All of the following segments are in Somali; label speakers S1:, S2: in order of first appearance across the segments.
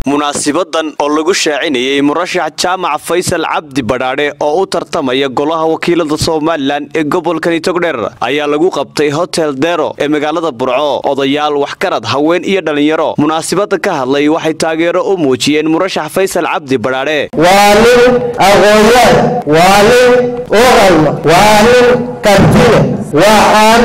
S1: munaasibadan oo lagu shaacinayay murashax jaamac faysal cabdi badhaadhe oo u tartamaya golaha wakiilada somalilan ee gobolkani togdheer ayaa lagu qabtay hotel dero ee magaalada burco odayaal waxgarad haween iyo dhallinyaro munaasibada ka hadlay waxay taageero u muujiyeen murashax faysal cabdi badhaadhe
S2: waa nin aqoonyahan waa nin uqalma waa nin kartile waxaan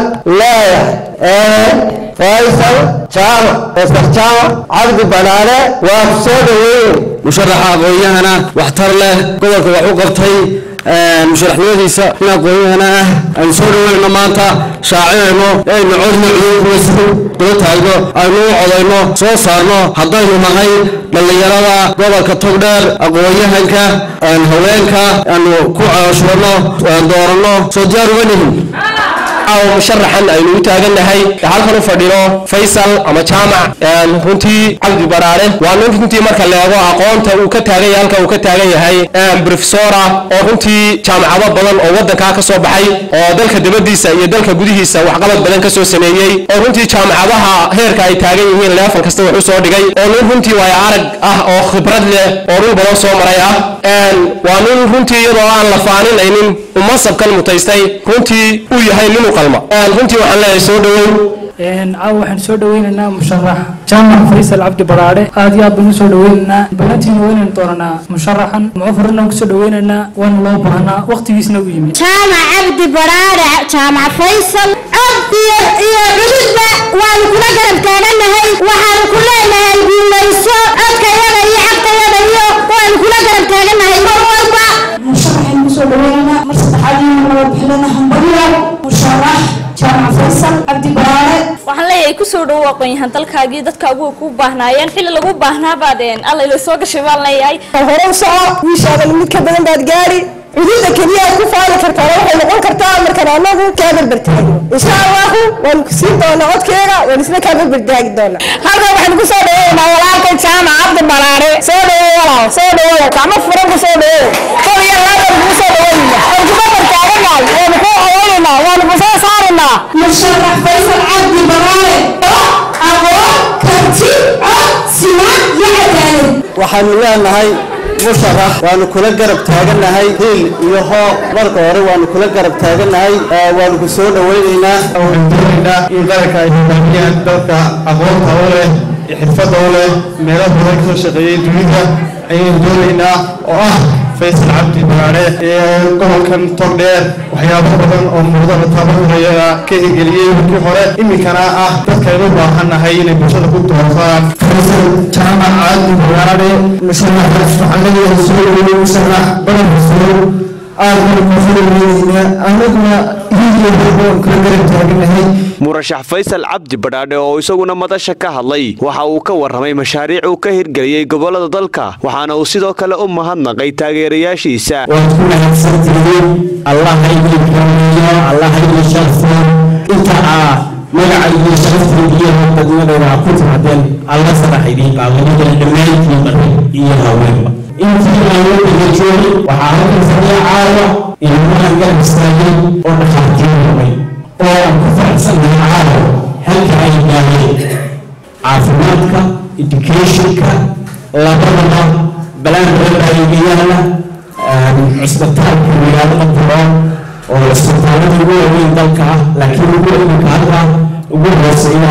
S2: leeyahay faysal jaamac faysal jaamac cabdi badhaadhe waa ku soo dhaweyn
S3: musharaxa aqoon-yahana waxtar leh gobolka wax u qabtay musharaxnimadiisa in aqoon-yahana ah aynu soo dhaweynno maanta shaacinayno aynu codna cudurkuwaysu daba taagno aynu u codayno soo saarno haddaynu nahay dhallinyarada gobolka togdheer aqoon-yahanka haweenka aanu ku cooshano dooranno soo diyaar uga nihin
S2: musharaxan aynu u taagannahay halkan u fadhino faysal ama jaamac runtii cabdi baraare waa nin runtii marka leego aqoonta uu ka taagan yahay halka uu ka taagan yahay brofesora oo runtii jaamacado badan oo wadankaa ka soo baxay oo dalka dibadiisa iyo dalka gudihiisa waxqabad badan ka soo sameeyey oo runtii jaamacadaha heerka ay taagan yihiin leefal kasta wax u soo dhigay oo nin runtii waaya arag ah oo khibrad leh oo dhul badan soo maray ah waa nin runtii iyadoo aan la faaninaynin umasabkan mutaystay runtii uu yahay nin u qalma runtii waxaan leeyahay soo dhawow
S4: caawa waxaan soo dhaweynaynaa musharax jaamac faysal cabdi baraadhe aad iyo aad baan usoo dhaweynaynaa balantiina weynan doonanaa musharaxan mucafarana kusoo dhaweynaynaa waana loo baahnaa waqtigiisna u yimid
S5: jaamac cabdi baraadhe jaamac faysal cod iyo iyo cududba waanu kula garab taaganahay waxaanu ku leenahay guulayso codkayada iyo xaqayada iyo waanu kula garab taaganahay mar walba
S6: musharaxaynu kusoo dhaweynayna mar saddexaad iyo mar laba bixinana hambaliyo musharax jaamac faysal cabdi baraare
S7: waxaan leeyahay kusoo dhawow aqoon-yahan dalkaagii dadkaagu ku baahnaayeen xilli lagu baahnaabaadeen alla ila soo gashay baan leeyahay
S8: hore u soco wiishaadan mid ka badan baad gaari cududa keliya aad ku faali kartaa waxay noqon kartaa markaan anagu kaa berbertaagno insha allahu waanu ku siin doonaa codkeega waan isla kaa berbertaagi doonaa halkan waxaanu ku soo dhaweynaa walaalka jaamac cabdi baraare soo dhawow walaal soo dhawow gacmo furan ku soo dhawow kol iyo laban kuu soo dhaweynaa waan ku berbertaaganahay waanu ku codeynaynaa waanu ku soo saaraynaa
S6: musharax faysal cabdi baraare aqoon karti cod sinaan iyo cadaalad
S3: waxaanu leenahay musharax waanu kula garab taagannahay hiil iyo hooq marka hore waanu kula garab taagannahay waanu ku soo dhaweynaynaa
S9: waxaan doonaynaa in qaranka ay hogaamiyaan dadka aqoonta u leh iyo xirfadda u leh meelo badan kasoo shaqeeyey dunida ayaynu doonaynaa oo ah faysal cabdi baraare ee gobolkan togdheer waxyaabo badan oo muudada tababaraya ka hirgeliyey markii hore iminkana ah dadkaynu u baahannahay inay bulshada ku doortaan faysal jaamac cabdi baraare musharax waxaan leeyahay soo dhaweey musharax badan soo aad baan ku soo dhaweynayna anaguna hiiliyo horboon kula garab taaganahay
S1: murashax faysal cabdi badhaadhe oo isaguna madasha ka hadlay waxa uu ka warramay mashaariic uu ka hirgeliyey gobolada dalka waxaana uu sidoo kale u mahadnaqay taageerayaashiisa
S10: waad ku mahadsantihiin allah ha idin kaameeyo allah ha idin sharfo inta aa magaca iyo sharafta iyo dadnimadooda ku timaadeen alla sadax idiin qaadanidan dhammaantiin marka iyo haweenba intii aan wadiga joogin waxaa halkan fadhiya caawa ilmahan garab istaagay oo dhakhaatiir rumay oo aan ku faraxsanahay caawa halka ay gaareen caafimaadka educationka labadaba balaan reerbaayigayahana cusbitaalka magaalada buro oo cusbitaalada ugu waaweyn dalka ah laakiin ugu iminka hadda ugu hooseeya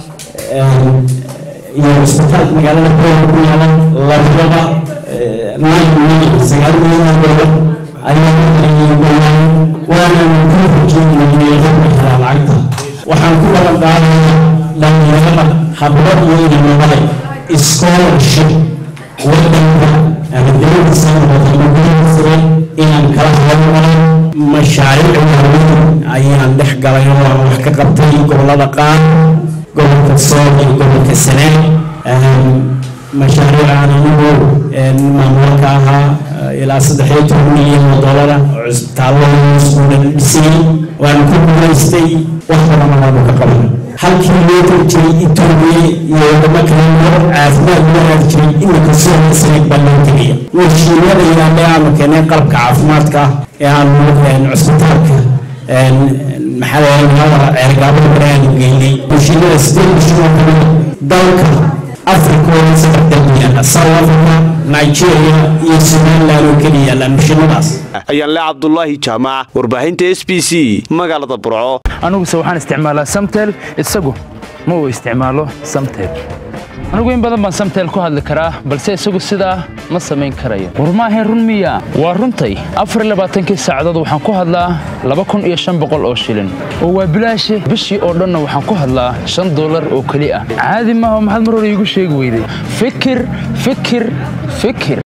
S10: iyo cusbitaalka magaalada buro ku yaala labadaba nine million sagaal milyan doolar ayaa waana ku rajeynayay rabbi helaa lacagta waxaan ku balan qaadayaa dhalinyarada hablo iyo inamabale scholarship wadanka ama dowladiisa noqota magaaladiisa inaan kala hadalnay mashaariic waaweyn ayaan dhex galay oo aan wax ka qabtay gobolada qaar gobolka sool iyo gobolka sanaa mashaariic aan anigu maamulka ahaa ilaa saddex iyo toban milyan oo doolara oo cusbitaalada iskuula dhisay waan ku guulaystay wax badan waanu ka qabanay halkii loo tiri jiray etoobiya iyo wadamo kale loo caafimaad loo aadi jiray iminka soo isreeg baa loo tegaya mashiinada yaale aanu keenay qalabka caafimaadka ee aanu cusbitaalka maxaa ceergaabada baraanu geynay mashiinada sidee mashiin oo kale dalka africa oo saddex dalku yaalla south africa nigeria iyo somaliland oo keliya yaallaan mishinadaas
S1: ayaanle cabdulaahi jaamac warbaahinta s b c magaalada burco
S11: aniguse waxaan isticmaalaa samtel isagu ma uu isticmaalo samtel anigu in badan baan samtel ku hadli karaa balse isagu sidaa ma samayn karayo war maahayn run miya waa runtay afar labaatankii saacadood waxaan ku hadlaa laba kun iyo shan boqol oo shilin oo waa bilaashe bishii oo dhanna waxaan ku hadlaa shan dollar oo keli ah caadi maaha maxaad mar hore iigu sheegi weyday fikir fikir fikir